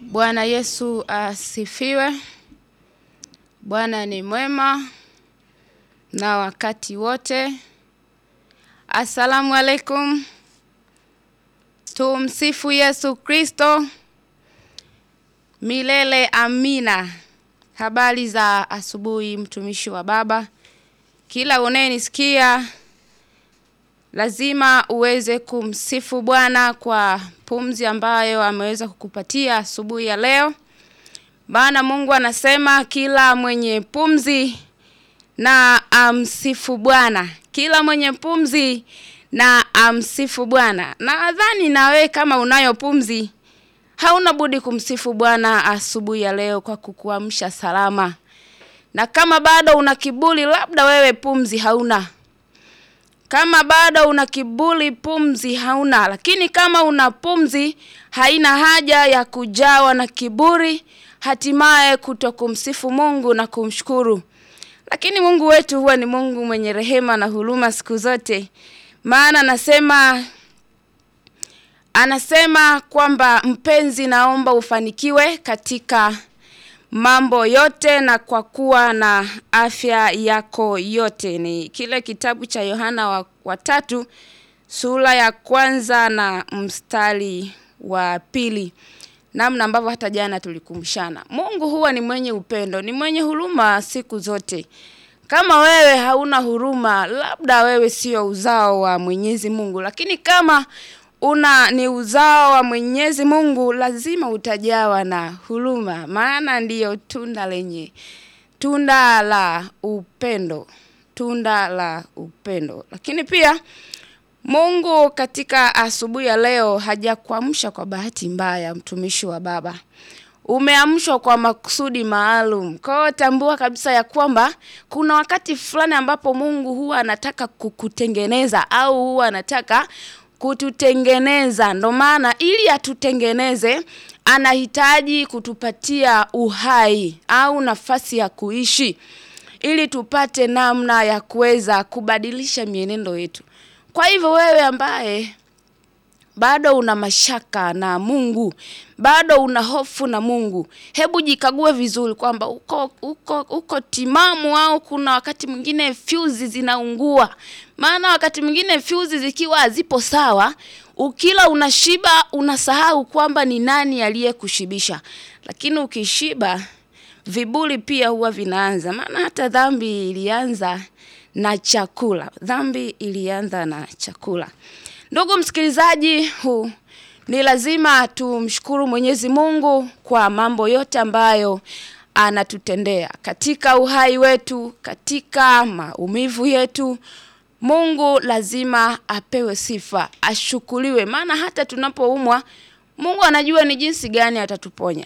Bwana Yesu asifiwe. Bwana ni mwema na wakati wote. Asalamu alaikum. Tumsifu Yesu Kristo. Milele amina. Habari za asubuhi mtumishi wa Baba. Kila unayenisikia lazima uweze kumsifu Bwana kwa pumzi ambayo ameweza kukupatia asubuhi ya leo. Maana Mungu anasema kila mwenye pumzi na amsifu Bwana. Kila mwenye pumzi na amsifu Bwana. Nadhani na wewe kama unayo pumzi hauna budi kumsifu Bwana asubuhi ya leo kwa kukuamsha salama. Na kama bado una kiburi, labda wewe pumzi hauna. Kama bado una kiburi, pumzi hauna. Lakini kama una pumzi, haina haja ya kujawa na kiburi, hatimaye kutokumsifu Mungu na kumshukuru. Lakini Mungu wetu huwa ni Mungu mwenye rehema na huruma siku zote. Maana anasema anasema kwamba mpenzi, naomba ufanikiwe katika mambo yote na kwa kuwa na afya yako yote. Ni kile kitabu cha Yohana wa, wa tatu sura ya kwanza na mstari wa pili, namna ambavyo hata jana tulikumshana. Mungu huwa ni mwenye upendo, ni mwenye huruma siku zote. Kama wewe hauna huruma, labda wewe sio uzao wa Mwenyezi Mungu, lakini kama una ni uzao wa Mwenyezi Mungu, lazima utajawa na huruma, maana ndiyo tunda lenye tunda la upendo, tunda la upendo. Lakini pia Mungu katika asubuhi ya leo hajakuamsha kwa bahati mbaya, mtumishi wa Baba umeamshwa kwa makusudi maalum. Kwa hiyo tambua kabisa ya kwamba kuna wakati fulani ambapo Mungu huwa anataka kukutengeneza au huwa anataka kututengeneza. Ndo maana ili atutengeneze anahitaji kutupatia uhai au nafasi ya kuishi ili tupate namna ya kuweza kubadilisha mienendo yetu. Kwa hivyo wewe ambaye bado una mashaka na Mungu, bado una hofu na Mungu, hebu jikague vizuri kwamba uko, uko, uko timamu au kuna wakati mwingine fyuzi zinaungua. Maana wakati mwingine fyuzi zikiwa hazipo sawa, ukila unashiba, unasahau kwamba ni nani aliyekushibisha. Lakini ukishiba, viburi pia huwa vinaanza. Maana hata dhambi ilianza na chakula. Dhambi ilianza na chakula. Ndugu msikilizaji, huu ni lazima tumshukuru Mwenyezi Mungu kwa mambo yote ambayo anatutendea katika uhai wetu, katika maumivu yetu. Mungu lazima apewe sifa, ashukuriwe, maana hata tunapoumwa Mungu anajua ni jinsi gani atatuponya.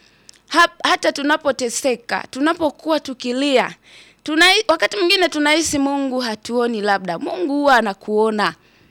Hata tunapoteseka, tunapokuwa tukilia, tuna, wakati mwingine tunahisi Mungu hatuoni, labda Mungu huwa anakuona.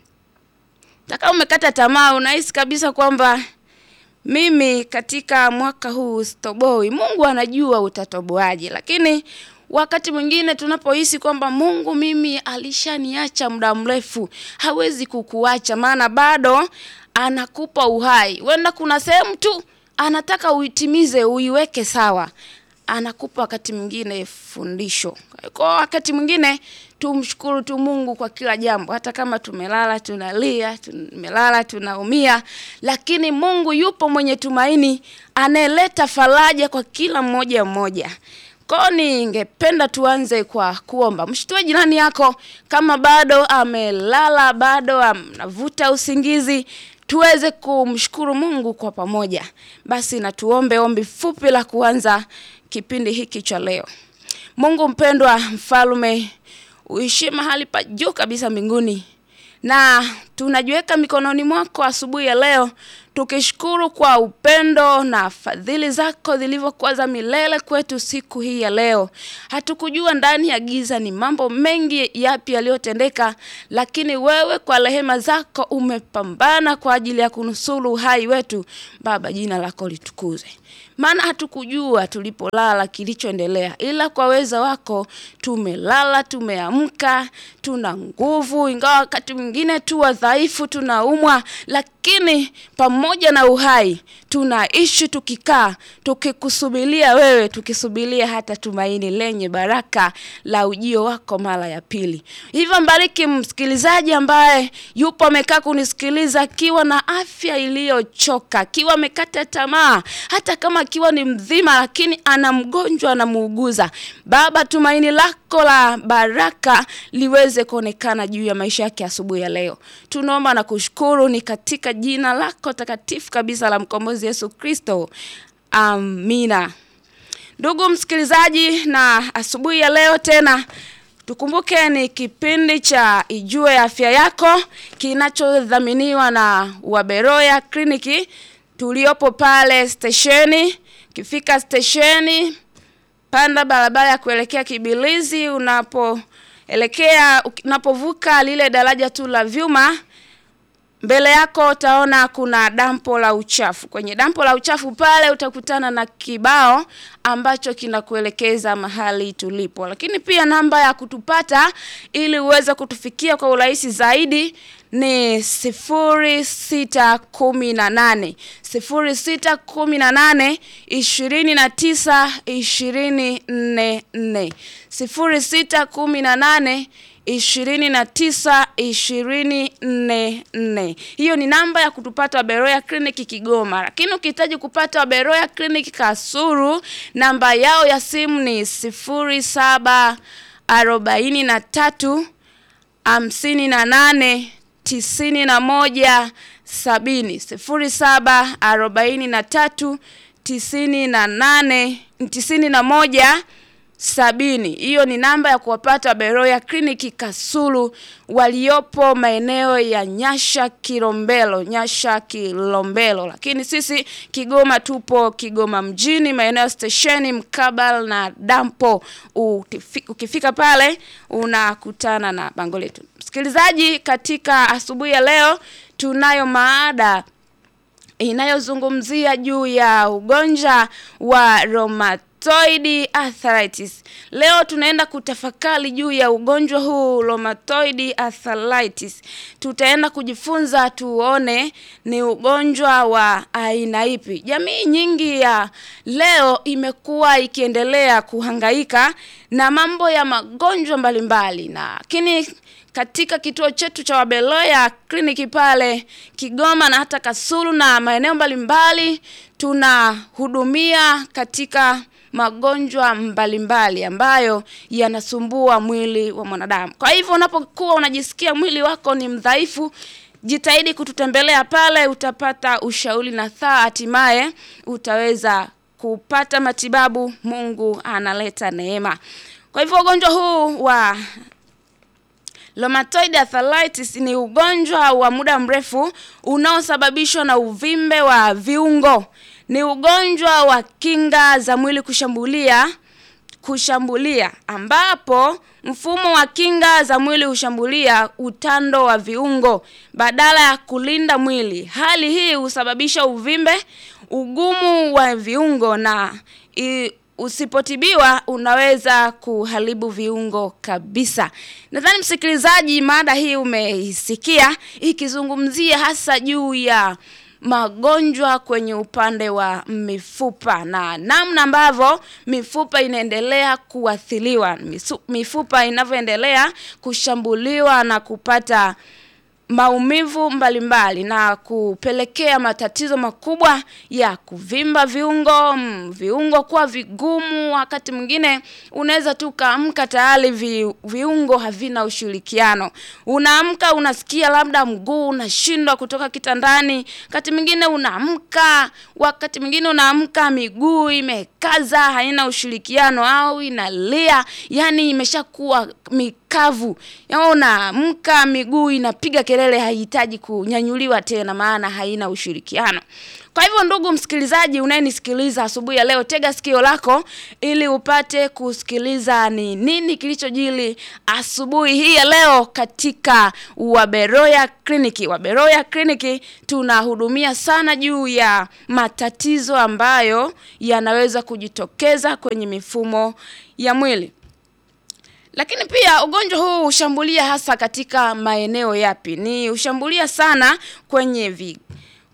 Taka umekata tamaa, unahisi kabisa kwamba mimi katika mwaka huu sitoboi. Mungu anajua utatoboaje, lakini wakati mwingine tunapohisi kwamba Mungu mimi alishaniacha muda mrefu, hawezi kukuacha, maana bado anakupa uhai. Wenda kuna sehemu tu anataka uitimize, uiweke sawa, anakupa wakati mwingine fundisho. Kwa wakati mwingine tumshukuru tu Mungu kwa kila jambo, hata kama tumelala tunalia, tumelala tunaumia, lakini Mungu yupo mwenye tumaini, anayeleta faraja kwa kila mmoja mmoja. Kwa ningependa tuanze kwa kuomba. Mshtue jirani yako kama bado amelala, bado anavuta usingizi, tuweze kumshukuru Mungu kwa pamoja. Basi na tuombe ombi fupi la kuanza kipindi hiki cha leo. Mungu mpendwa, mfalme uishi mahali pa juu kabisa mbinguni, na tunajiweka mikononi mwako asubuhi ya leo, tukishukuru kwa upendo na fadhili zako zilivyokuwa za milele kwetu siku hii ya leo. Hatukujua ndani ya giza ni mambo mengi yapi yaliyotendeka, lakini wewe kwa rehema zako umepambana kwa ajili ya kunusuru uhai wetu. Baba, jina lako litukuzwe. maana hatukujua tulipolala kilichoendelea, ila kwa uweza wako tumelala, tumeamka, tuna nguvu, ingawa wakati mwingine tu wadhaifu, tunaumwa, lakini pamoja pamoja na uhai tunaishi tukikaa tukikusubilia wewe tukisubilia hata tumaini lenye baraka la ujio wako mara ya pili hivyo mbariki msikilizaji ambaye yupo amekaa kunisikiliza akiwa na afya iliyochoka akiwa amekata tamaa hata kama akiwa ni mzima lakini ana mgonjwa anamuuguza baba tumaini lako la baraka liweze kuonekana juu ya maisha yake asubuhi ya leo tunaomba na kushukuru ni katika jina lako takatifu kabisa la mkombozi yesu kristo amina ndugu msikilizaji na asubuhi ya leo tena tukumbuke ni kipindi cha ijue afya yako kinachodhaminiwa na waberoya kliniki tuliopo pale stesheni ukifika stesheni panda barabara ya kuelekea kibilizi unapoelekea unapovuka lile daraja tu la vyuma mbele yako utaona kuna dampo la uchafu kwenye dampo la uchafu pale utakutana na kibao ambacho kinakuelekeza mahali tulipo lakini pia namba ya kutupata ili uweze kutufikia kwa urahisi zaidi ni sifuri sita kumi na nane sifuri sita kumi na nane ishirini na tisa ishirini nne nne sifuri sita kumi na nane ishirini na tisa ishirini nne nne hiyo ni namba ya kutupata waberoya kliniki kigoma lakini ukihitaji kupata waberoya kliniki kasuru namba yao ya simu ni sifuri saba arobaini na tatu hamsini na nane tisini na moja sabini sifuri saba arobaini na tatu tisini na nane tisini na moja sabini hiyo ni namba ya kuwapata beroya kliniki kasulu waliopo maeneo ya nyasha kilombelo nyasha kilombelo lakini sisi kigoma tupo kigoma mjini maeneo stesheni mkabal na dampo Utifi, ukifika pale unakutana na bango letu msikilizaji katika asubuhi ya leo tunayo maada inayozungumzia juu ya ugonjwa wa roma rheumatoid arthritis. Leo tunaenda kutafakari juu ya ugonjwa huu rheumatoid arthritis. Tutaenda kujifunza tuone ni ugonjwa wa aina ipi. Jamii nyingi ya leo imekuwa ikiendelea kuhangaika na mambo ya magonjwa mbalimbali na lakini katika kituo chetu cha Wabeloya kliniki pale Kigoma na hata Kasulu na maeneo mbalimbali tunahudumia katika magonjwa mbalimbali ambayo yanasumbua mwili wa mwanadamu. Kwa hivyo unapokuwa unajisikia mwili wako ni mdhaifu, jitahidi kututembelea pale, utapata ushauri na thaa, hatimaye utaweza kupata matibabu. Mungu analeta neema. Kwa hivyo ugonjwa huu wa Rheumatoid arthritis ni ugonjwa wa muda mrefu unaosababishwa na uvimbe wa viungo. Ni ugonjwa wa kinga za mwili kushambulia kushambulia ambapo mfumo wa kinga za mwili hushambulia utando wa viungo badala ya kulinda mwili. Hali hii husababisha uvimbe, ugumu wa viungo na i, usipotibiwa unaweza kuharibu viungo kabisa. Nadhani msikilizaji, mada hii umeisikia ikizungumzia hasa juu ya magonjwa kwenye upande wa mifupa na namna ambavyo mifupa inaendelea kuathiriwa, mifupa inavyoendelea kushambuliwa na kupata maumivu mbalimbali na kupelekea matatizo makubwa ya kuvimba viungo, mm, viungo kuwa vigumu. Wakati mwingine unaweza tu kaamka tayari vi, viungo havina ushirikiano. Unaamka unasikia labda mguu unashindwa kutoka kitandani, wakati mwingine unaamka, wakati mwingine unaamka miguu imekaza, haina ushirikiano au inalia, yani imeshakuwa mikavu. Yaani unaamka miguu inapiga kelele, haihitaji kunyanyuliwa tena, maana haina ushirikiano. Kwa hivyo ndugu msikilizaji unayenisikiliza asubuhi ya leo, tega sikio lako ili upate kusikiliza ni nini kilichojili asubuhi hii ya leo katika Waberoya Kliniki. Waberoya Kliniki tunahudumia sana juu ya matatizo ambayo yanaweza kujitokeza kwenye mifumo ya mwili. Lakini pia ugonjwa huu hushambulia hasa katika maeneo yapi? Ni hushambulia sana kwenye vi,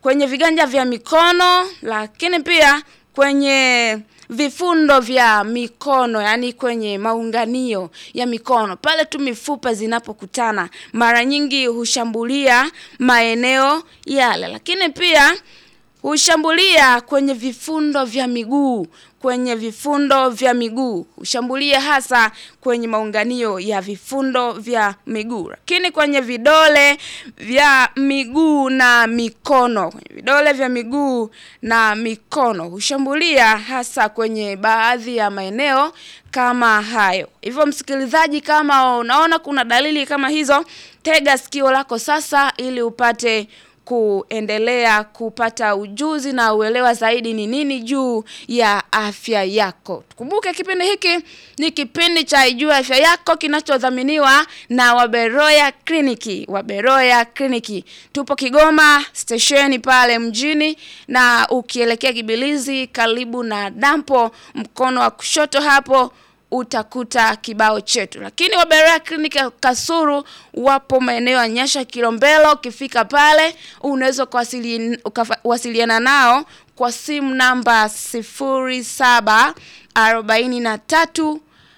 kwenye viganja vya mikono, lakini pia kwenye vifundo vya mikono, yani kwenye maunganio ya mikono, pale tu mifupa zinapokutana, mara nyingi hushambulia maeneo yale, lakini pia hushambulia kwenye vifundo vya miguu kwenye vifundo vya miguu hushambulia hasa kwenye maunganio ya vifundo vya miguu, lakini kwenye vidole vya miguu na mikono, kwenye vidole vya miguu na mikono hushambulia hasa kwenye baadhi ya maeneo kama hayo. Hivyo msikilizaji, kama unaona kuna dalili kama hizo, tega sikio lako sasa ili upate kuendelea kupata ujuzi na uelewa zaidi ni nini juu ya afya yako. Tukumbuke kipindi hiki ni kipindi cha Ijue Afya Yako kinachodhaminiwa na Waberoya Kliniki. Waberoya Kliniki tupo Kigoma stesheni pale mjini, na ukielekea Kibilizi karibu na dampo, mkono wa kushoto hapo utakuta kibao chetu. Lakini Waberoya Kliniki Kasuru wapo maeneo ya Nyasha Kilombero. Ukifika pale unaweza kuwasiliana nao kwa simu namba sifuri saba arobaini na tatu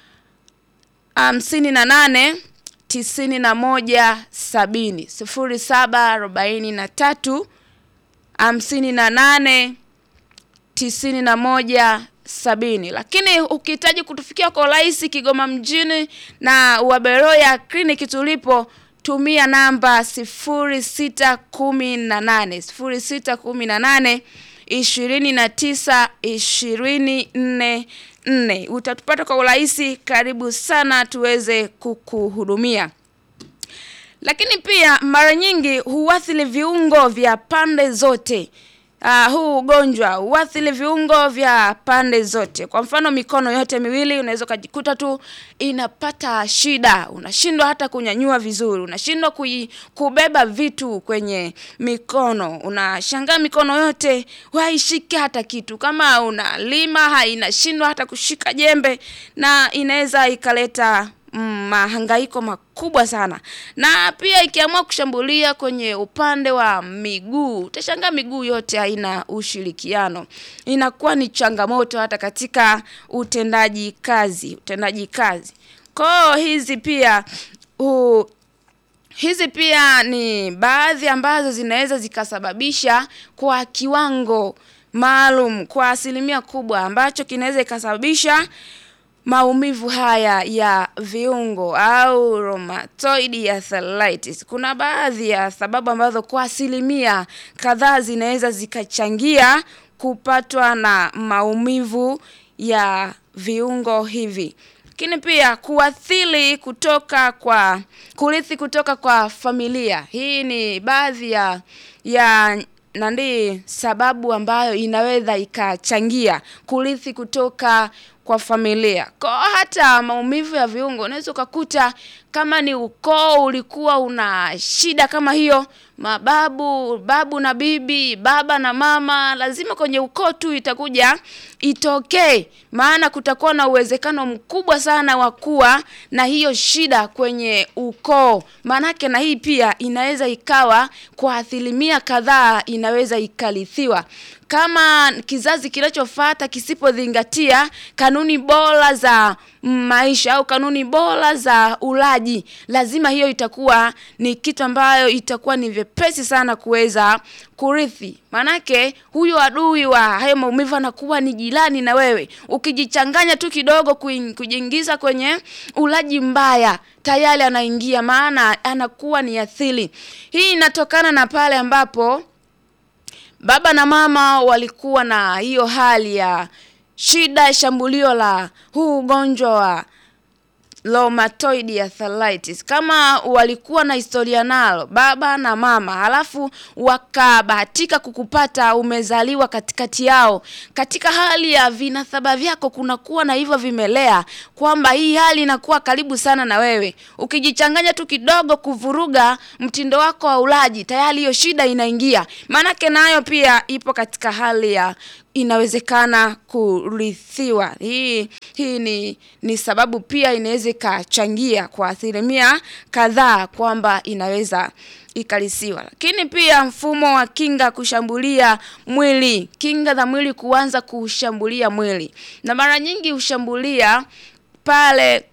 hamsini na nane tisini na moja sabini sifuri saba arobaini na tatu hamsini na nane tisini na moja sabini. Lakini ukihitaji kutufikia kwa urahisi Kigoma mjini na Waberoya Kliniki tulipo, tumia namba sifuri sita kumi na nane sifuri sita kumi na nane ishirini na tisa ishirini nne nne. Utatupata kwa urahisi. Karibu sana tuweze kukuhudumia. Lakini pia mara nyingi huathiri viungo vya pande zote. Uh, huu ugonjwa huathiri viungo vya pande zote. Kwa mfano mikono yote miwili unaweza ukajikuta tu inapata shida, unashindwa hata kunyanyua vizuri, unashindwa kubeba vitu kwenye mikono, unashangaa mikono yote haishiki hata kitu. Kama unalima hainashindwa hata kushika jembe, na inaweza ikaleta mahangaiko makubwa sana. Na pia ikiamua kushambulia kwenye upande wa miguu, utashangaa miguu yote haina ushirikiano, inakuwa ni changamoto hata katika utendaji kazi, utendaji kazi. Kwa hizi pia u, hizi pia ni baadhi ambazo zinaweza zikasababisha kwa kiwango maalum, kwa asilimia kubwa, ambacho kinaweza ikasababisha maumivu haya ya viungo au rheumatoid arthritis. Kuna baadhi ya sababu ambazo kwa asilimia kadhaa zinaweza zikachangia kupatwa na maumivu ya viungo hivi, lakini pia kuathiri kutoka kwa kurithi kutoka kwa familia. Hii ni baadhi ya ya nandi sababu ambayo inaweza ikachangia kurithi kutoka kwa familia. Kwa hata maumivu ya viungo unaweza ukakuta kama ni ukoo ulikuwa una shida kama hiyo, mababu, babu na bibi, baba na mama, lazima kwenye ukoo tu itakuja itokee, maana kutakuwa na uwezekano mkubwa sana wa kuwa na hiyo shida kwenye ukoo. Maanake na hii pia inaweza ikawa kwa asilimia kadhaa inaweza ikarithiwa kama kizazi kinachofuata kisipozingatia kanuni bora za maisha au kanuni bora za ulaji, lazima hiyo itakuwa ni kitu ambayo itakuwa ni vyepesi sana kuweza kurithi. Manake huyo adui wa hayo maumivu anakuwa ni jirani na wewe. Ukijichanganya tu kidogo kujiingiza kwenye ulaji mbaya, tayari anaingia, maana anakuwa ni athiri. Hii inatokana na pale ambapo baba na mama walikuwa na hiyo hali ya shida, shambulio la huu ugonjwa wa rheumatoid arthritis. Kama walikuwa na historia nalo baba na mama, halafu wakabahatika kukupata umezaliwa katikati yao, katika hali ya vinasaba vyako kunakuwa na hivyo vimelea, kwamba hii hali inakuwa karibu sana na wewe. Ukijichanganya tu kidogo kuvuruga mtindo wako wa ulaji, tayari hiyo shida inaingia. Maanake nayo pia ipo katika hali ya inawezekana kurithiwa. Hii hii ni ni sababu pia inaweza ikachangia kwa asilimia kadhaa kwamba inaweza ikalisiwa. Lakini pia mfumo wa kinga kushambulia mwili, kinga za mwili kuanza kushambulia mwili, na mara nyingi hushambulia pale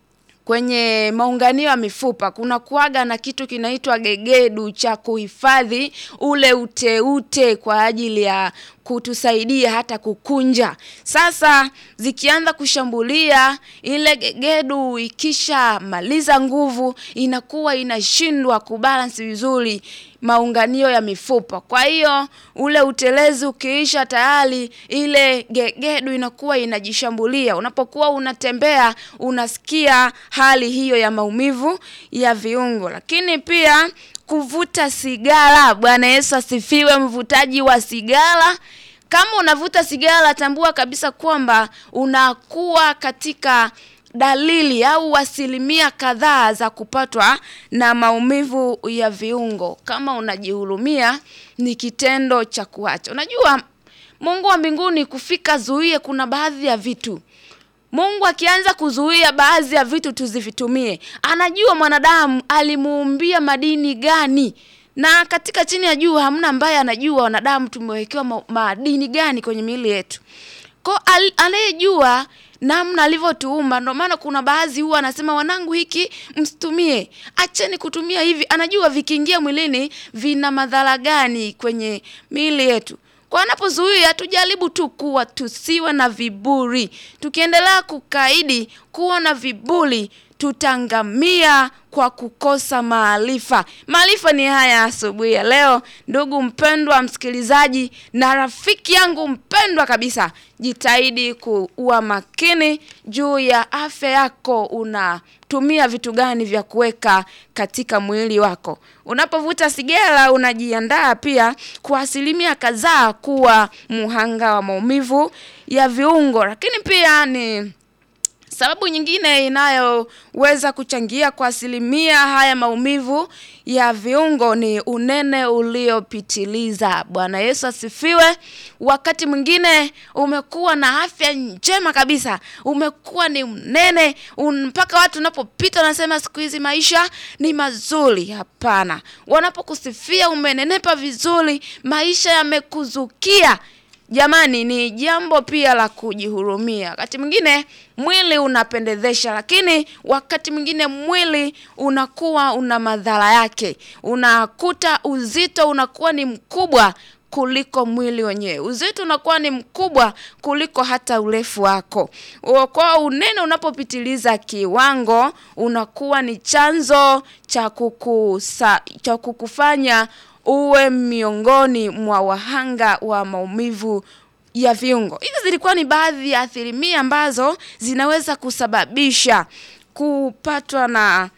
kwenye maunganio ya mifupa kuna kuaga na kitu kinaitwa gegedu cha kuhifadhi ule uteute kwa ajili ya kutusaidia hata kukunja. Sasa zikianza kushambulia ile gegedu, ikisha maliza nguvu, inakuwa inashindwa kubalance vizuri maunganio ya mifupa. Kwa hiyo ule utelezi ukiisha, tayari ile gegedu inakuwa inajishambulia. Unapokuwa unatembea, unasikia hali hiyo ya maumivu ya viungo. Lakini pia kuvuta sigara. Bwana Yesu asifiwe. Mvutaji wa sigara kama unavuta sigara, tambua kabisa kwamba unakuwa katika dalili au asilimia kadhaa za kupatwa na maumivu ya viungo. Kama unajihurumia, ni kitendo cha kuacha. Unajua, Mungu wa mbinguni kufika zuie, kuna baadhi ya vitu Mungu akianza kuzuia baadhi ya vitu tusivitumie, anajua mwanadamu alimuumbia madini gani na katika chini ya jua hamna ambaye anajua wanadamu tumewekewa ma madini gani kwenye miili yetu. Kwa anayejua namna alivyotuumba, ndio maana kuna baadhi huwa anasema wanangu, hiki msitumie, acheni kutumia hivi. Anajua vikiingia mwilini vina madhara gani kwenye miili yetu. Kwa anapozuia, tujaribu tu kuwa tusiwe na viburi. Tukiendelea kukaidi kuwa na viburi tutangamia kwa kukosa maarifa. Maarifa ni haya asubuhi ya leo, ndugu mpendwa msikilizaji na rafiki yangu mpendwa kabisa, jitahidi kuwa makini juu ya afya yako. Unatumia vitu gani vya kuweka katika mwili wako? Unapovuta sigara, unajiandaa pia kwa asilimia kadhaa kuwa muhanga wa maumivu ya viungo, lakini pia ni sababu nyingine inayoweza kuchangia kwa asilimia haya maumivu ya viungo ni unene uliopitiliza. Bwana Yesu asifiwe. Wakati mwingine umekuwa na afya njema kabisa, umekuwa ni mnene mpaka watu unapopita wanasema siku hizi maisha ni mazuri. Hapana, wanapokusifia umenenepa vizuri, maisha yamekuzukia Jamani, ni jambo pia la kujihurumia. Wakati mwingine mwili unapendezesha, lakini wakati mwingine mwili unakuwa una madhara yake. Unakuta uzito unakuwa ni mkubwa kuliko mwili wenyewe. Uzito unakuwa ni mkubwa kuliko hata urefu wako. Kwa unene unapopitiliza kiwango, unakuwa ni chanzo cha kukusa, cha kukufanya uwe miongoni mwa wahanga wa maumivu ya viungo. Hizi zilikuwa ni baadhi ya asilimia ambazo zinaweza kusababisha kupatwa na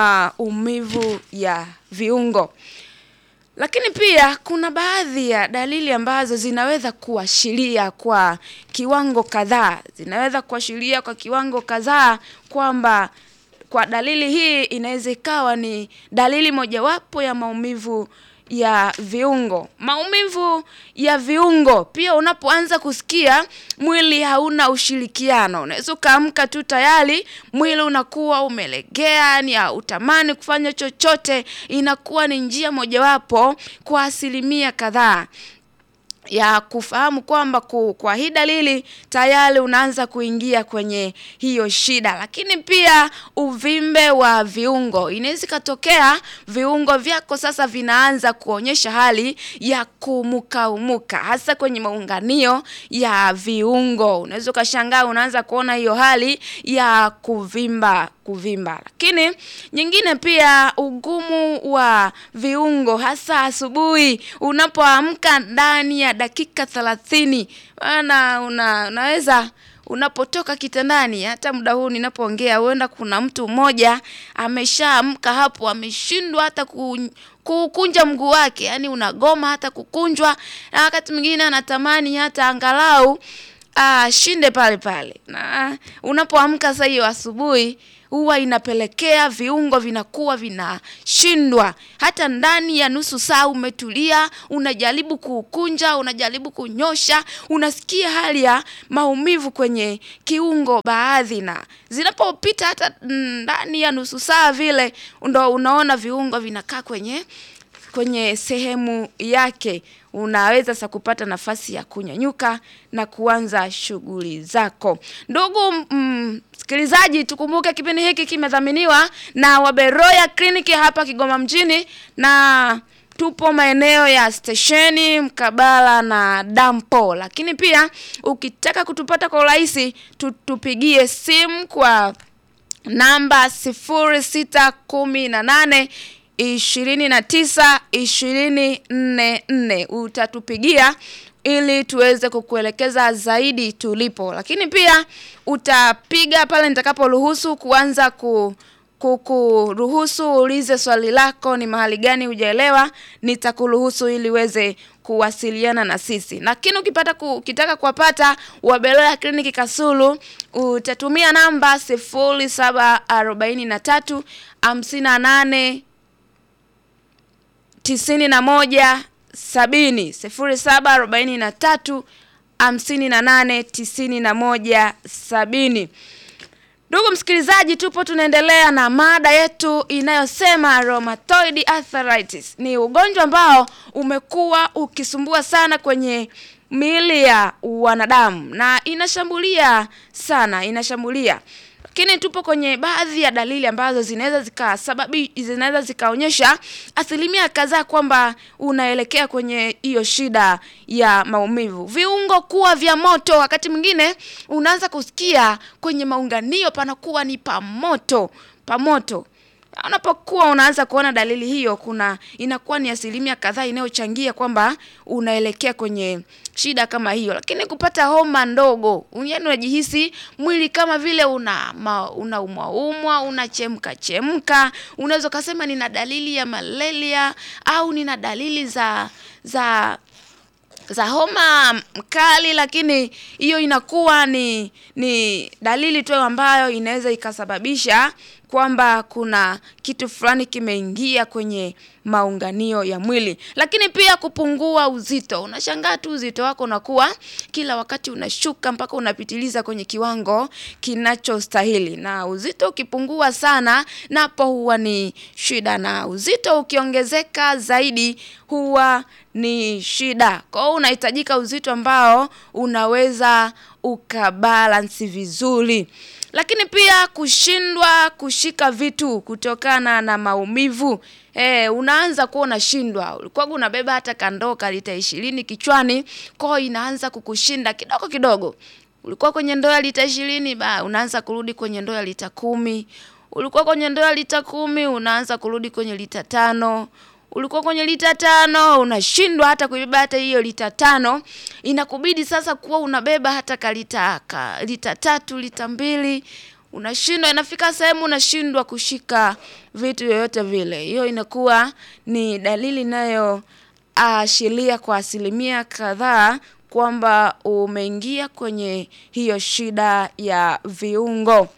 maumivu ya viungo. Lakini pia kuna baadhi ya dalili ambazo zinaweza kuashiria kwa kiwango kadhaa, zinaweza kuashiria kwa kiwango kadhaa kwamba kwa dalili hii inaweza ikawa ni dalili mojawapo ya maumivu ya viungo. Maumivu ya viungo pia, unapoanza kusikia mwili hauna ushirikiano, unaweza ukaamka tu tayari mwili unakuwa umelegea, yani hautamani kufanya chochote. Inakuwa ni njia mojawapo kwa asilimia kadhaa ya kufahamu kwamba kwa hii dalili tayari unaanza kuingia kwenye hiyo shida. Lakini pia uvimbe wa viungo, inaweza ikatokea viungo vyako sasa vinaanza kuonyesha hali ya kumukaumuka, hasa kwenye maunganio ya viungo. Unaweza ukashangaa unaanza kuona hiyo hali ya kuvimba kuvimba. Lakini nyingine pia ugumu wa viungo, hasa asubuhi unapoamka ndani ya dakika thelathini maana una, unaweza unapotoka kitandani, hata muda huu ninapoongea, huenda kuna mtu mmoja ameshaamka hapo, ameshindwa hata ku, kukunja mguu wake, yani unagoma hata kukunjwa, na wakati mwingine anatamani hata angalau ashinde pale pale. Na unapoamka sasa hiyo asubuhi huwa inapelekea viungo vinakuwa vinashindwa. Hata ndani ya nusu saa umetulia, unajaribu kukunja, unajaribu kunyosha, unasikia hali ya maumivu kwenye kiungo baadhi, na zinapopita hata ndani ya nusu saa vile, ndo unaona viungo vinakaa kwenye kwenye sehemu yake unaweza sasa kupata nafasi ya kunyanyuka na kuanza shughuli zako. Ndugu msikilizaji, mm, tukumbuke kipindi hiki kimedhaminiwa na Waberoya Kliniki hapa Kigoma mjini, na tupo maeneo ya stesheni mkabala na dampo, lakini pia ukitaka kutupata kwa urahisi tupigie simu kwa namba sifuri sita kumi na nane ishirini na tisa ishirini nne nne utatupigia ili tuweze kukuelekeza zaidi tulipo, lakini pia utapiga pale nitakaporuhusu kuanza ku kukuruhusu uulize swali lako, ni mahali gani hujaelewa, nitakuruhusu ili uweze kuwasiliana na sisi. Lakini ukipata ku, ukitaka kuwapata Waberoya Kliniki Kasulu utatumia namba sifuri saba arobaini na tatu hamsini na nane tisini na moja sabini sifuri saba arobaini na tatu hamsini na nane tisini na moja sabini. Ndugu msikilizaji, tupo tunaendelea na mada yetu inayosema rheumatoid arthritis. Ni ugonjwa ambao umekuwa ukisumbua sana kwenye miili ya wanadamu na inashambulia sana, inashambulia lakini tupo kwenye baadhi ya dalili ambazo zinaweza zikasababi zinaweza zikaonyesha asilimia kadhaa kwamba unaelekea kwenye hiyo shida ya maumivu. Viungo kuwa vya moto, wakati mwingine unaanza kusikia kwenye maunganio panakuwa ni pamoto pamoto. Unapokuwa unaanza kuona dalili hiyo, kuna inakuwa ni asilimia kadhaa inayochangia kwamba unaelekea kwenye shida kama hiyo. Lakini kupata homa ndogo, yaani unajihisi mwili kama vile una unaumwa umwa, unachemka chemka, unaweza kusema nina dalili ya malaria au nina dalili za za za homa mkali, lakini hiyo inakuwa ni ni dalili tu ambayo inaweza ikasababisha kwamba kuna kitu fulani kimeingia kwenye maunganio ya mwili. Lakini pia kupungua uzito, unashangaa tu uzito wako unakuwa kila wakati unashuka mpaka unapitiliza kwenye kiwango kinachostahili, na uzito ukipungua sana, napo huwa ni shida, na uzito ukiongezeka zaidi huwa ni shida. Kwa hiyo unahitajika uzito ambao unaweza ukabalansi vizuri lakini pia kushindwa kushika vitu kutokana na maumivu. E, unaanza kuwa unashindwa. Ulikuwa unabeba hata kandoo ka lita ishirini kichwani, kwa inaanza kukushinda kidogo kidogo. Ulikuwa kwenye ndoo ya lita ishirini, ba unaanza kurudi kwenye ndoo ya lita kumi. Ulikuwa kwenye ndoo ya lita kumi, unaanza kurudi kwenye lita tano ulikuwa kwenye lita tano unashindwa hata kuibeba hata hiyo lita tano, inakubidi sasa kuwa unabeba hata ka lita ka lita tatu lita mbili, unashindwa. Inafika sehemu unashindwa kushika vitu yoyote vile. Hiyo inakuwa ni dalili inayoashiria kwa asilimia kadhaa kwamba umeingia kwenye hiyo shida ya viungo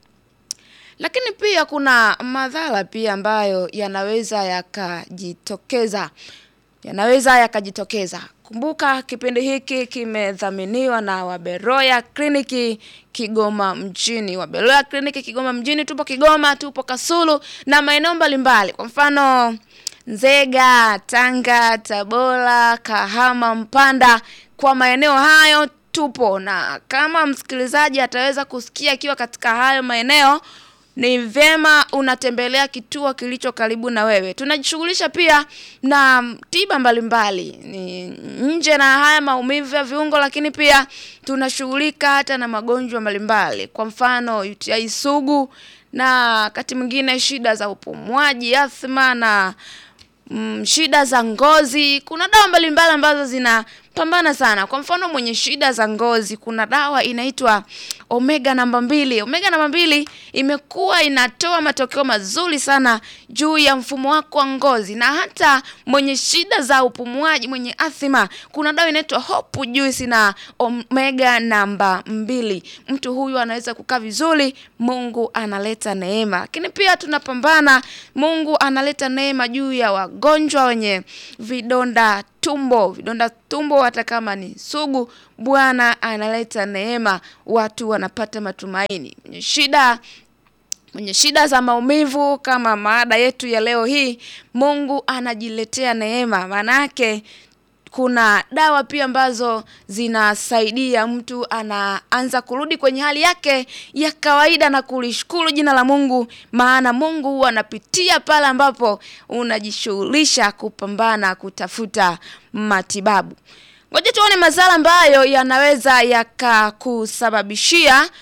lakini pia kuna madhara pia ambayo yanaweza yakajitokeza yanaweza yakajitokeza. Kumbuka kipindi hiki kimedhaminiwa na Waberoya Kliniki Kigoma mjini. Waberoya Kliniki Kigoma mjini, tupo Kigoma, tupo Kasulu na maeneo mbalimbali, kwa mfano Nzega, Tanga, Tabora, Kahama, Mpanda. Kwa maeneo hayo tupo, na kama msikilizaji ataweza kusikia akiwa katika hayo maeneo ni vyema unatembelea kituo kilicho karibu na wewe. Tunajishughulisha pia na tiba mbalimbali ni nje na haya maumivu ya viungo, lakini pia tunashughulika hata na magonjwa mbalimbali, kwa mfano UTI sugu na wakati mwingine shida za upumuaji, athma na mm, shida za ngozi. Kuna dawa mbalimbali ambazo pambana sana. Kwa mfano mwenye shida za ngozi, kuna dawa inaitwa omega namba mbili. Omega namba mbili imekuwa inatoa matokeo mazuri sana juu ya mfumo wako wa ngozi, na hata mwenye shida za upumuaji, mwenye athma, kuna dawa inaitwa Hope Juice na omega namba mbili. Mtu huyu anaweza kukaa vizuri, Mungu analeta neema. Lakini pia tunapambana, Mungu analeta neema juu ya wagonjwa wenye vidonda tumbo, vidonda tumbo, hata kama ni sugu, Bwana analeta neema, watu wanapata matumaini. Mwenye shida mwenye shida za maumivu kama maada yetu ya leo hii, Mungu anajiletea neema. Maana yake kuna dawa pia ambazo zinasaidia mtu anaanza kurudi kwenye hali yake ya kawaida na kulishukuru jina la Mungu, maana Mungu huwa anapitia pale ambapo unajishughulisha kupambana kutafuta matibabu. Ngoja tuone madhara ambayo yanaweza yakakusababishia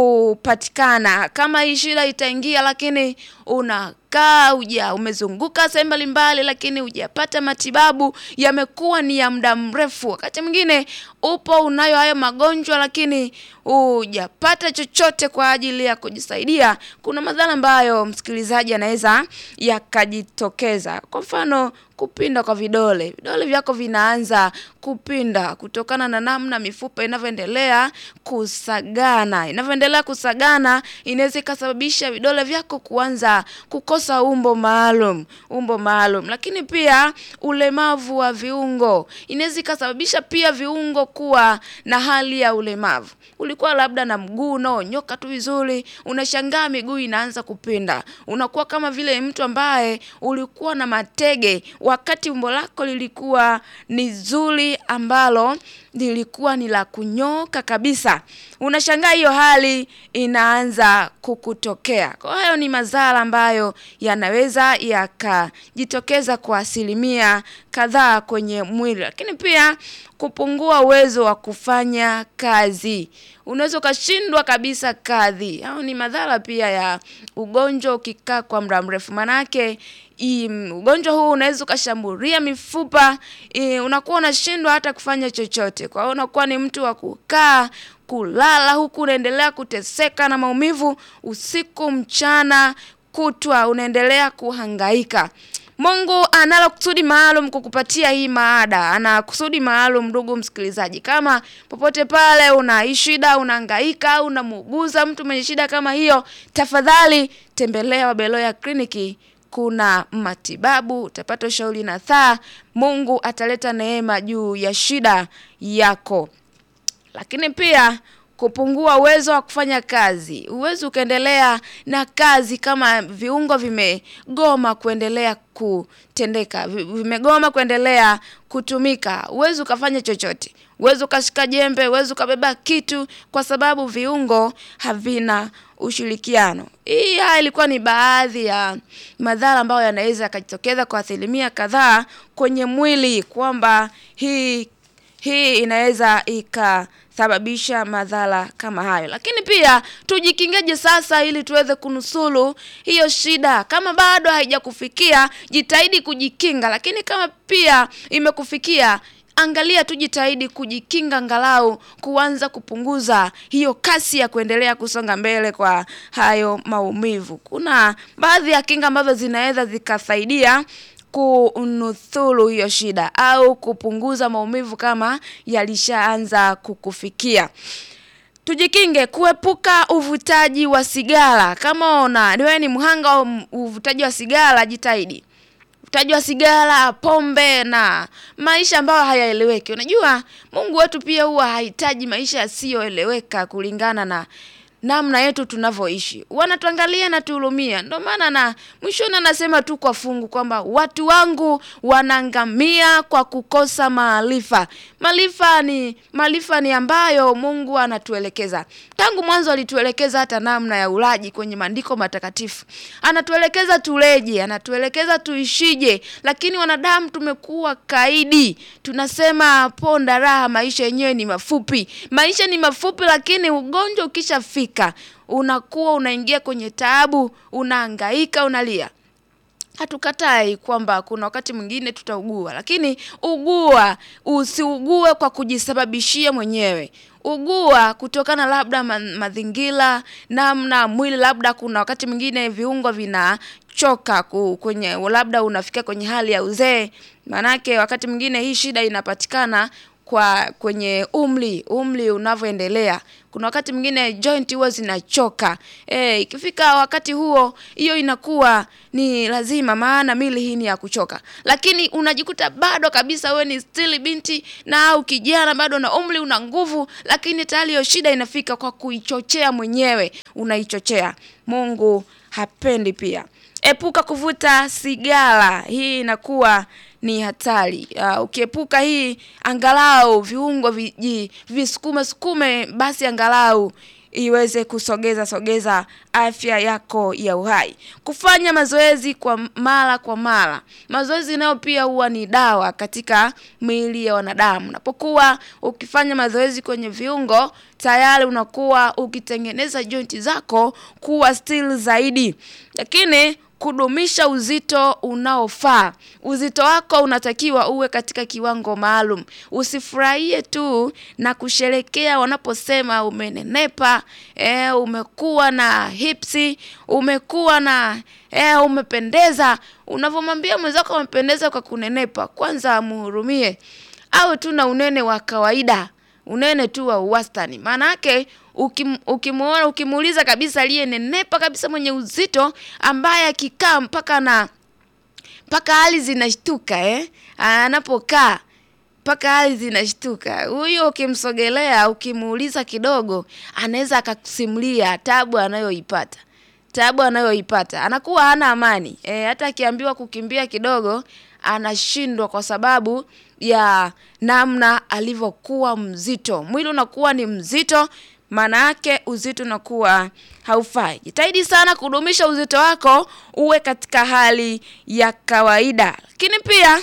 kupatikana kama hii shida itaingia, lakini unakaa uja umezunguka sehemu mbalimbali, lakini hujapata matibabu, yamekuwa ni ya muda mrefu. Wakati mwingine upo unayo hayo magonjwa, lakini hujapata chochote kwa ajili ya kujisaidia. Kuna madhara ambayo msikilizaji anaweza yakajitokeza, kwa mfano kupinda kwa vidole. Vidole vyako vinaanza kupinda kutokana na namna mifupa inavyoendelea kusagana. Inavyoendelea kusagana, inaweza ikasababisha vidole vyako kuanza kukosa umbo maalum, umbo maalum. Lakini pia ulemavu wa viungo, inaweza ikasababisha pia viungo kuwa na hali ya ulemavu. Ulikuwa labda na mguu unaonyoka tu vizuri, unashangaa miguu inaanza kupinda. Unakuwa kama vile mtu ambaye ulikuwa na matege wakati umbo lako lilikuwa ni zuri ambalo lilikuwa ni la kunyoka kabisa. Unashangaa hiyo hali inaanza kukutokea. Kwa hiyo ni madhara ambayo yanaweza yakajitokeza kwa asilimia kadhaa kwenye mwili, lakini pia kupungua uwezo wa kufanya kazi. Unaweza ukashindwa kabisa kazi. Au ni madhara pia ya ugonjwa ukikaa kwa muda mrefu, manake im, ugonjwa huu unaweza ukashambulia mifupa i, unakuwa unashindwa hata kufanya chochote. Kwa hiyo unakuwa ni mtu wa kukaa kulala, huku unaendelea kuteseka na maumivu usiku mchana kutwa, unaendelea kuhangaika. Mungu analo kusudi maalum kukupatia hii maada, ana kusudi maalum. Ndugu msikilizaji, kama popote pale una shida, unahangaika, unamuuguza mtu mwenye shida kama hiyo, tafadhali tembelea Wabeloya kliniki kuna matibabu, utapata ushauri na thaa. Mungu ataleta neema juu ya shida yako. Lakini pia kupungua uwezo wa kufanya kazi. Uwezo ukaendelea na kazi kama viungo vimegoma kuendelea kutendeka, vimegoma kuendelea kutumika, uwezo ukafanya chochote, uwezo ukashika jembe, uwezo ukabeba kitu, kwa sababu viungo havina ushirikiano. Hii haya ilikuwa ni baadhi ya madhara ambayo yanaweza yakajitokeza kwa asilimia kadhaa kwenye mwili, kwamba hii hii inaweza ikasababisha madhara kama hayo. Lakini pia tujikingeje sasa ili tuweze kunusuru hiyo shida? Kama bado haijakufikia jitahidi kujikinga, lakini kama pia imekufikia angalia tu, jitahidi kujikinga, angalau kuanza kupunguza hiyo kasi ya kuendelea kusonga mbele kwa hayo maumivu. Kuna baadhi ya kinga ambazo zinaweza zikasaidia kunusuru hiyo shida au kupunguza maumivu kama yalishaanza kukufikia. Tujikinge kuepuka uvutaji wa sigara. Kama una wewe ni mhanga wa uvutaji wa sigara, jitahidi uvutaji wa sigara, pombe na maisha ambayo hayaeleweki. Unajua Mungu wetu pia huwa hahitaji maisha yasiyoeleweka kulingana na namna yetu tunavyoishi, wanatuangalia na tuhurumia. Ndio maana na mwishoni anasema tu kwa fungu kwamba watu wangu wanaangamia kwa kukosa maarifa. Maarifa ni maarifa ni ambayo Mungu anatuelekeza tangu mwanzo, alituelekeza hata namna ya ulaji kwenye maandiko matakatifu, anatuelekeza tuleje, anatuelekeza tuishije, lakini wanadamu tumekuwa kaidi, tunasema ponda raha, maisha yenyewe ni mafupi. Maisha ni mafupi, lakini ugonjwa ukishafika unakuwa unaingia kwenye taabu, unahangaika, unalia. hatukatai kwamba kuna wakati mwingine tutaugua, lakini ugua, usiugue kwa kujisababishia mwenyewe. Ugua kutokana labda ma- mazingira, namna mwili, labda kuna wakati mwingine viungo vinachoka ku- kwenye, labda unafika kwenye hali ya uzee. Maanake wakati mwingine hii shida inapatikana kwa kwenye umri umri unavyoendelea. Kuna wakati mwingine joint huwa zinachoka. Eh, ikifika wakati huo, hiyo inakuwa ni lazima, maana mili hii ni ya kuchoka. Lakini unajikuta bado kabisa wewe ni still binti na au kijana bado na umri una nguvu, lakini tayari hiyo shida inafika kwa kuichochea mwenyewe, unaichochea. Mungu hapendi pia. Epuka kuvuta sigara. Hii inakuwa ni hatari. Uh, ukiepuka hii angalau viungo viji visukume sukume, basi angalau iweze kusogeza sogeza afya yako ya uhai. Kufanya mazoezi kwa mara kwa mara. Mazoezi nayo pia huwa ni dawa katika miili ya wanadamu. Unapokuwa ukifanya mazoezi kwenye viungo, tayari unakuwa ukitengeneza jointi zako kuwa still zaidi. Lakini kudumisha uzito unaofaa. Uzito wako unatakiwa uwe katika kiwango maalum. Usifurahie tu na kusherekea wanaposema umenenepa, eh, umekuwa na hipsi, umekuwa na eh, umependeza. Unavyomwambia mwenzako umependeza kwa kunenepa, kwanza muhurumie. Au tu na unene wa kawaida, unene tu wa wastani. Maana yake ukim, ukimuona ukimuuliza kabisa aliyenenepa kabisa mwenye uzito ambaye akikaa mpaka na mpaka hali zinashtuka eh, anapokaa mpaka hali zinashtuka. Huyo ukimsogelea ukimuuliza kidogo, anaweza akakusimulia tabu anayoipata tabu anayoipata, anakuwa hana amani e, hata akiambiwa kukimbia kidogo anashindwa kwa sababu ya namna alivyokuwa mzito. Mwili unakuwa ni mzito, maana yake uzito unakuwa haufai. Jitahidi sana kudumisha uzito wako uwe katika hali ya kawaida, lakini pia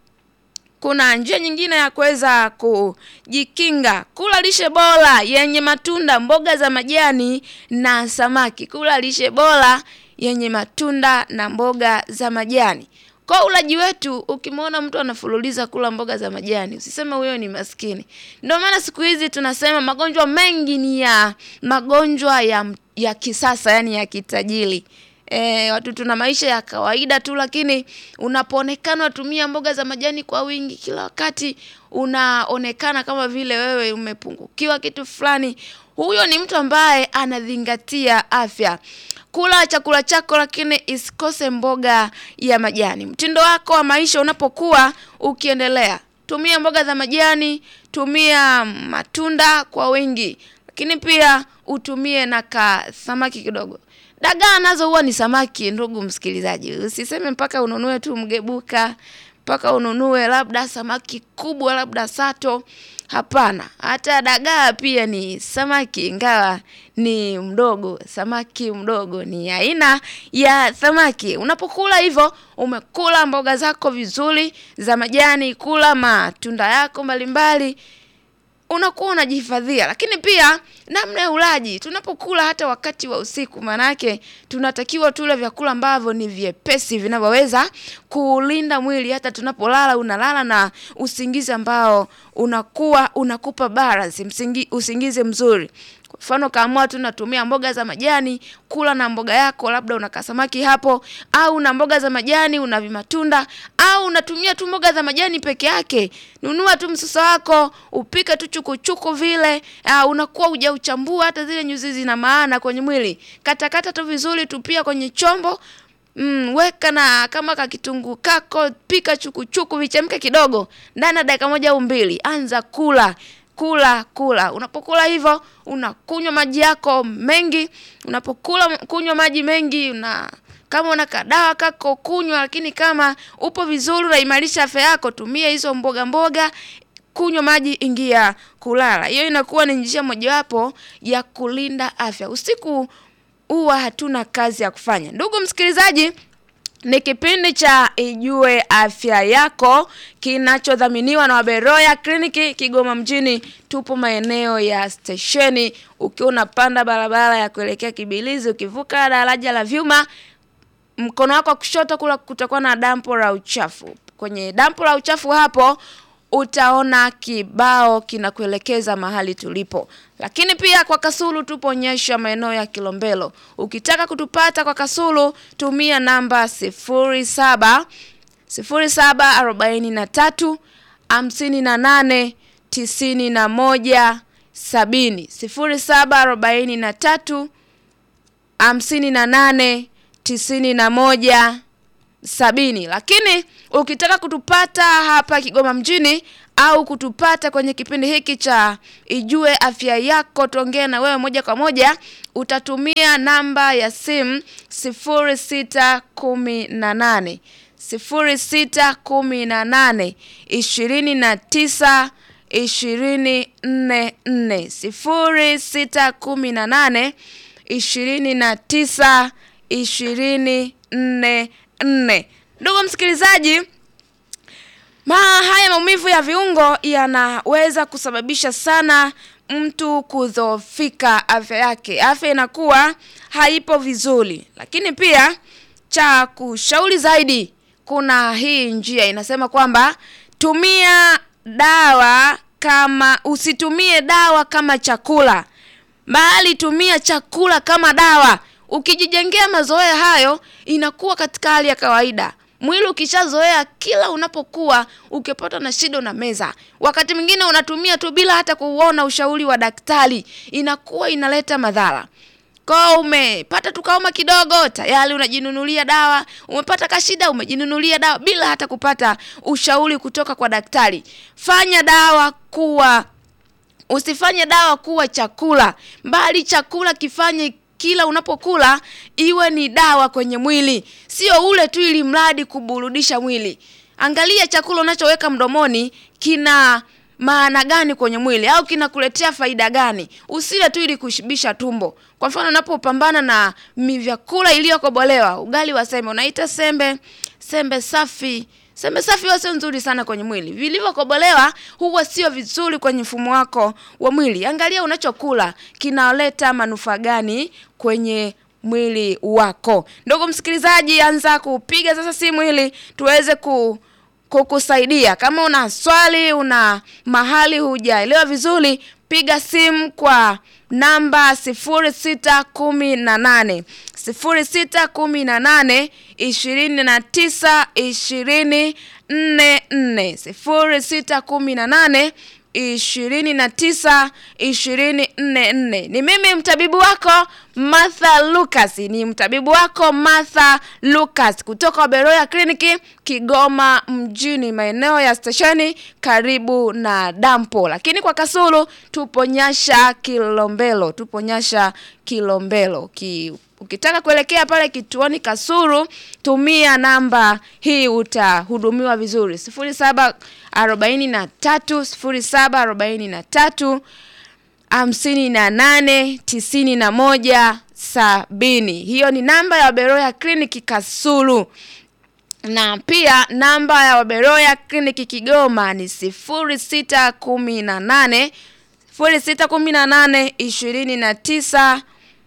kuna njia nyingine ya kuweza kujikinga. Kula lishe bora yenye matunda, mboga za majani na samaki. Kula lishe bora yenye matunda na mboga za majani. Kwa ulaji wetu, ukimwona mtu anafululiza kula mboga za majani, usiseme huyo ni maskini. Ndio maana siku hizi tunasema magonjwa mengi ni ya magonjwa ya, ya kisasa, yani ya kitajiri. E, watu tuna maisha ya kawaida tu, lakini unapoonekana watumia mboga za majani kwa wingi kila wakati, unaonekana kama vile wewe umepungukiwa kitu fulani. Huyo ni mtu ambaye anazingatia afya. Kula chakula chako, lakini isikose mboga ya majani. Mtindo wako wa maisha unapokuwa ukiendelea, tumia mboga za majani, tumia matunda kwa wingi, lakini pia utumie na ka samaki kidogo. Dagaa nazo huwa ni samaki, ndugu msikilizaji. Usiseme mpaka ununue tu mgebuka, mpaka ununue labda samaki kubwa, labda sato. Hapana, hata dagaa pia ni samaki, ingawa ni mdogo. Samaki mdogo ni aina ya samaki. Unapokula hivyo, umekula mboga zako vizuri za majani, kula matunda yako mbalimbali unakuwa unajihifadhia. Lakini pia namna ya ulaji, tunapokula hata wakati wa usiku, maanake tunatakiwa tule vyakula ambavyo ni vyepesi vinavyoweza kulinda mwili. Hata tunapolala, unalala na usingizi ambao unakuwa unakupa balance, msingi, usingizi mzuri. Kwa mfano kaamua tu natumia mboga za majani, kula na mboga yako, labda una kasamaki hapo, au na mboga za majani una vimatunda, au unatumia tu mboga za majani peke yake. Nunua tu msusa wako, upike tu chukuchuku vile, uh, unakuwa hujauchambua hata zile nyuzi zina maana kwenye mwili. Katakata tu vizuri, tupia kwenye chombo Mm, weka na kama ka kitunguu kako, pika chukuchuku vichemke kidogo, ndani ya dakika moja au mbili, anza kula kula kula. Unapokula hivyo, unakunywa maji yako mengi. Unapokula kunywa maji mengi, una kama una kadawa kako kunywa, lakini kama upo vizuri, unaimarisha afya yako, tumia hizo mboga mboga, kunywa maji, ingia kulala. Hiyo inakuwa ni njia mojawapo ya kulinda afya. Usiku huwa hatuna kazi ya kufanya. Ndugu msikilizaji, ni kipindi cha Ijue Afya Yako kinachodhaminiwa na Waberoya Kliniki Kigoma mjini. Tupo maeneo ya stesheni, ukiwa unapanda barabara ya kuelekea Kibilizi, ukivuka daraja la vyuma mkono wako wa kushoto kula kutakuwa na dampo la uchafu. Kwenye dampo la uchafu hapo utaona kibao kinakuelekeza mahali tulipo. Lakini pia kwa Kasulu tupo Nyesha, maeneo ya Kilombero. Ukitaka kutupata kwa Kasulu tumia namba sifuri saba sifuri saba arobaini na tatu hamsini na nane tisini na moja sabini sifuri saba arobaini na tatu hamsini na nane tisini na moja sabini. Lakini ukitaka kutupata hapa Kigoma mjini au kutupata kwenye kipindi hiki cha Ijue Afya Yako, tuongee na wewe moja kwa moja, utatumia namba ya simu sifuri sita kumi na nane sifuri sita kumi na nane ishirini na tisa ishirini nne nne sifuri sita kumi na nane ishirini na tisa ishirini nne nne. Ndugu msikilizaji, ma haya maumivu ya viungo yanaweza kusababisha sana mtu kudhoofika afya yake, afya inakuwa haipo vizuri. Lakini pia cha kushauri zaidi, kuna hii njia inasema kwamba tumia dawa kama, usitumie dawa kama chakula, bali tumia chakula kama dawa. Ukijijengea mazoea hayo, inakuwa katika hali ya kawaida. Mwili ukishazoea, kila unapokuwa ukipata na shida na meza, wakati mwingine unatumia tu bila hata kuona ushauri wa daktari, inakuwa inaleta madhara. Kwa umepata tukaoma kidogo, tayari unajinunulia dawa. Umepata kashida, umejinunulia dawa bila hata kupata ushauri kutoka kwa daktari. Fanya dawa kuwa, usifanye dawa kuwa chakula, bali chakula kifanye kila unapokula iwe ni dawa kwenye mwili, sio ule tu ili mradi kuburudisha mwili. Angalia chakula unachoweka mdomoni kina maana gani kwenye mwili au kinakuletea faida gani? Usile tu ili kushibisha tumbo. Kwa mfano, unapopambana na vyakula iliyokobolewa, ugali wa sembe, unaita sembe sembe safi sembe safi huwa sio nzuri sana kwenye mwili. Vilivyokobolewa huwa sio vizuri kwenye mfumo wako wa mwili. Angalia unachokula kinaleta manufaa gani kwenye mwili wako. Ndugu msikilizaji, anza kupiga sasa simu ili tuweze ku kukusaidia. Kama una swali, una mahali hujaelewa vizuri, piga simu kwa namba sifuri sita kumi na nane sifuri sita kumi na nane ishirini na tisa ishirini nne nne sifuri sita kumi na nane ishirini na tisa ishirini nne nne. Ni mimi mtabibu wako Martha Lucas, ni mtabibu wako Martha Lucas kutoka Beroya Kliniki Kigoma mjini, maeneo ya stesheni karibu na dampo. Lakini kwa Kasulu tupo Nyasha Kilombero, tupo Nyasha Kilombero ki Ukitaka kuelekea pale kituoni Kasulu, tumia namba hii utahudumiwa vizuri, sifuri saba arobaini na tatu sifuri saba arobaini na tatu hamsini na nane tisini na moja sabini. Hiyo ni namba ya Beroya Kliniki Kasulu, na pia namba ya Beroya Kliniki Kigoma ni sifuri sita kumi na nane sifuri sita kumi na nane ishirini na tisa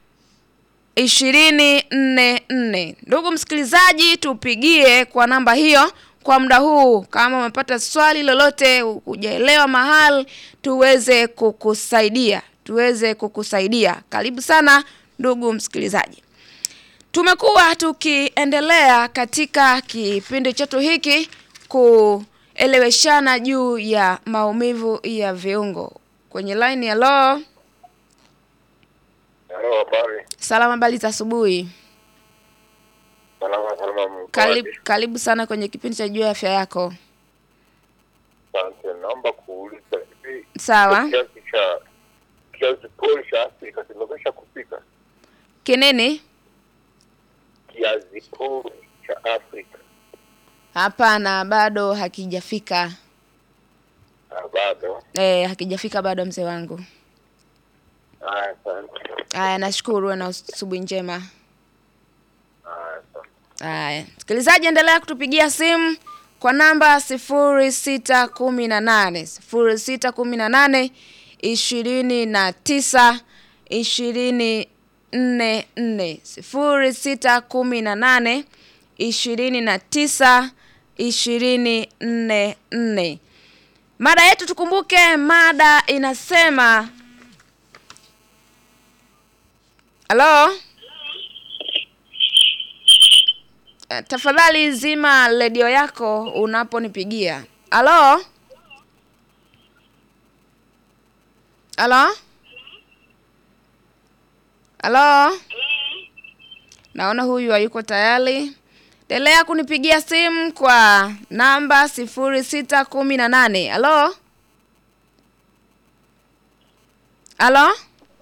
ishirini nne nne. Ndugu msikilizaji, tupigie kwa namba hiyo kwa muda huu. Kama umepata swali lolote, hujaelewa mahali, tuweze kukusaidia, tuweze kukusaidia. Karibu sana ndugu msikilizaji, tumekuwa tukiendelea katika kipindi chetu hiki kueleweshana juu ya maumivu ya viungo. Kwenye line ya lo Halo, habari. Salama, habari za asubuhi. Salama salama. mko Karibu, wapi? karibu sana kwenye kipindi cha juu ya afya yako. Asante, naomba kuuliza hivi Sawa. kiasi cha kiasi pori cha Afrika kimekwisha kupika? Kinini? Kiasi pori cha Afrika Hapana, bado hakijafika. Ah, bado. Eh, hakijafika bado mzee wangu. Haya, asante. Haya, nashukuru uwe na asubuhi njema. Haya, asante. Haya, msikilizaji, endelea kutupigia simu kwa namba sifuri sita kumi na nane sifuri sita kumi na nane ishirini na tisa ishirini nne nne sifuri sita kumi na nane ishirini na tisa ishirini nne nne. Mada yetu tukumbuke, mada inasema halo. Eh, Tafadhali zima redio yako unaponipigia. Halo? Halo? Halo? Naona huyu hayuko tayari. Endelea kunipigia simu kwa namba sifuri sita kumi na nane. Halo? Halo?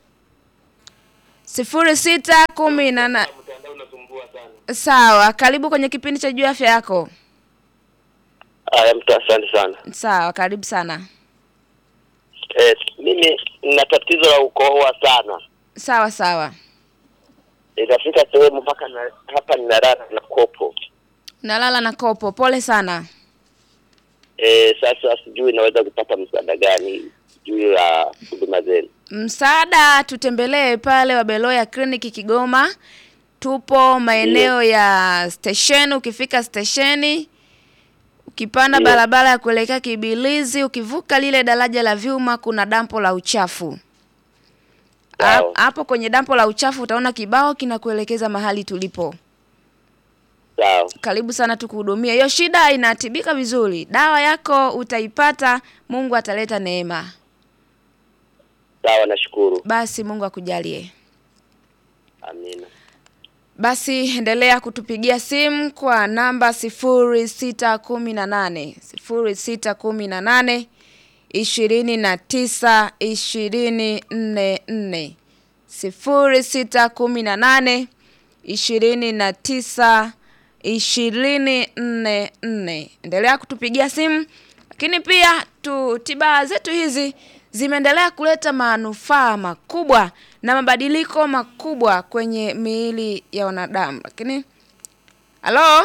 sifuri sita kumi na nane. Mtandao unasumbua sana. Sawa, karibu kwenye kipindi cha juu ya afya yako. Haya, mtu asante sana. Sawa, karibu sana. Eh, mimi nina tatizo la ukohoa sana. Sawa sawa. Inafika sehemu mpaka na, hapa ninalala na kopo. Nalala na kopo. Pole sana. Eh, sasa sijui naweza kupata msaada gani juu ya huduma zenu. Msaada tutembelee pale Wabeloya kliniki Kigoma. Tupo maeneo ya stesheni. Ukifika stesheni, ukipanda Ndio. barabara ya kuelekea Kibilizi, ukivuka lile daraja la vyuma, kuna dampo la uchafu. Ha- Sawa. Hapo kwenye dampo la uchafu utaona kibao kinakuelekeza mahali tulipo. Sawa. Karibu sana tukuhudumia. Hiyo shida inatibika vizuri. Dawa yako utaipata, Mungu ataleta neema. Sawa, nashukuru. Basi Mungu akujalie. Amina. Basi endelea kutupigia simu kwa namba sifuri sita kumi na nane sifuri sita kumi na nane ishirini na tisa ishirini nne nne sifuri sita kumi na nane ishirini na tisa ishirini nne nne. Endelea kutupigia simu, lakini pia tu tiba zetu hizi zimeendelea kuleta manufaa makubwa na mabadiliko makubwa kwenye miili ya wanadamu. Lakini halo,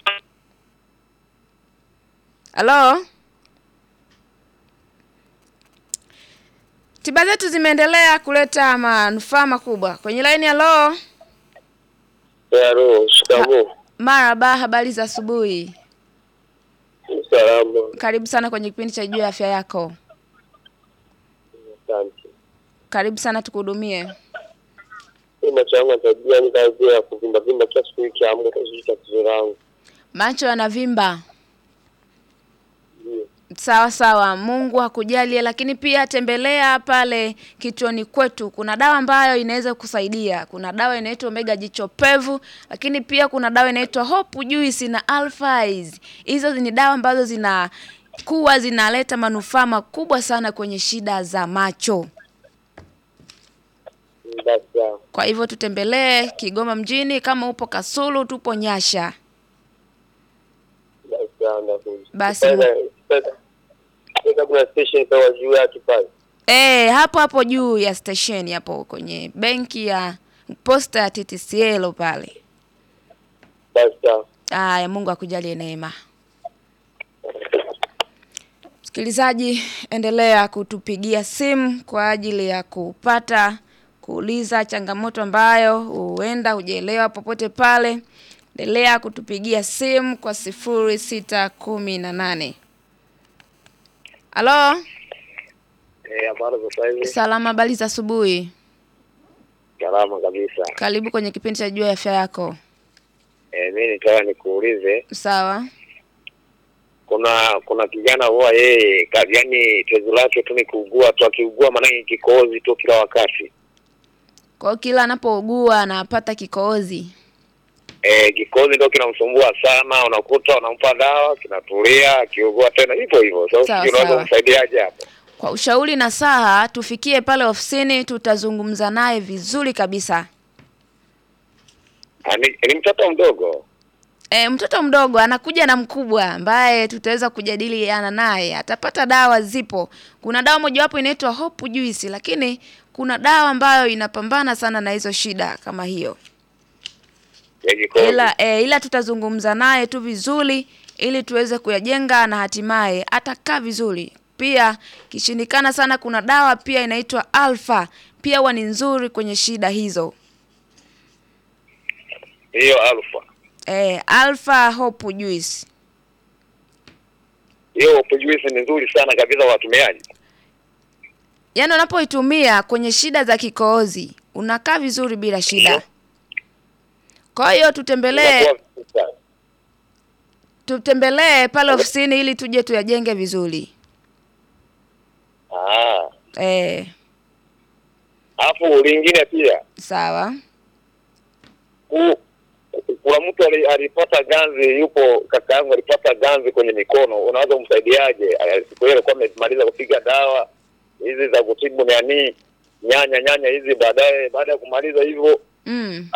halo, tiba zetu zimeendelea kuleta manufaa makubwa kwenye laini. Halo, Halo, shikamoo. maraba, habari za asubuhi. Salama. Karibu sana kwenye kipindi cha juu ya afya yako. Asante. Karibu sana tukuhudumie. Mimi macho yangu tabia ni kazi ya kuvimba vimba kila siku ikiamka sijui tatizo langu. Macho yanavimba. Ndio. Sawa sawa, Mungu akujalie. Lakini pia tembelea pale kituoni kwetu, kuna dawa ambayo inaweza kusaidia. Kuna dawa inaitwa Omega jicho pevu, lakini pia kuna dawa inaitwa Hope Juice na Alphais. Hizo ni dawa ambazo zinakuwa zinaleta manufaa makubwa sana kwenye shida za macho. Basi sawa. Kwa hivyo tutembelee Kigoma mjini, kama upo Kasulu, tupo Nyasha. Basi sawa ndakuja. Basi. Sasa- sasa- sasa kuna station kwa juu yake pale. Eh, hapo hapo juu ya stesheni hapo kwenye benki ya posta ya TTCL pale. Basi sawa. Aya, Mungu akujalie neema. Msikilizaji, endelea kutupigia simu kwa ajili ya kupata kuuliza changamoto ambayo huenda hujaelewa popote pale. Endelea kutupigia simu kwa sifuri sita kumi na nane. Halo, Eh, habari za sasa hivi? salama, habari za asubuhi. Salama kabisa. Karibu kwenye kipindi cha juu ya afya yako. Eh, mimi nitaka nikuulize Sawa. kuna kuna kijana huwa yeye ka- yaani tezi lake tu ni kuugua tu akiugua maanake kikohozi tu kila wakati. Kwa hiyo kila anapougua anapata kikohozi. Eh, kikohozi ndio kinamsumbua sana, unakuta unampa dawa kinatulia, akiugua tena hivyo hivyo. Sasa Sawa, sijui unaweza sawa. kumsaidiaje hapo? Kwa ushauri na saha, tufikie pale ofisini, tutazungumza naye vizuri kabisa. Ah, Ni, ni mtoto mdogo. E, mtoto mdogo anakuja na mkubwa ambaye tutaweza kujadiliana naye, atapata dawa. Zipo, kuna dawa mojawapo inaitwa Hope Juice, lakini kuna dawa ambayo inapambana sana na hizo shida kama hiyo, ya kikohozi. ila e, ila tutazungumza naye tu vizuri ili tuweze kuyajenga na hatimaye atakaa vizuri. Pia kishindikana sana, kuna dawa pia inaitwa Alpha, pia huwa ni nzuri kwenye shida hizo. Hiyo alfa. eh, Alpha Hope Juice. Hiyo Hope Juice ni nzuri sana kabisa kwa watumiaji. Yaani unapoitumia kwenye shida za kikohozi unakaa vizuri bila shida. Ndio. Kwa hiyo tutembelee Inakuwa vizuri sana. tutembelee pale ofisini ili tuje tuyajenge vizuri. Ah. Eh, Alafu lingine pia sawa. ku- kuna mtu ali- alipata ganzi, yupo kaka yangu alipata ganzi kwenye mikono, unaweza kumsaidiaje? Eh, Siku ile alikuwa amemaliza kupiga dawa hizi za kutibu nani nyanya nyanya hizi, baadaye baada ya kumaliza hivyo Mm.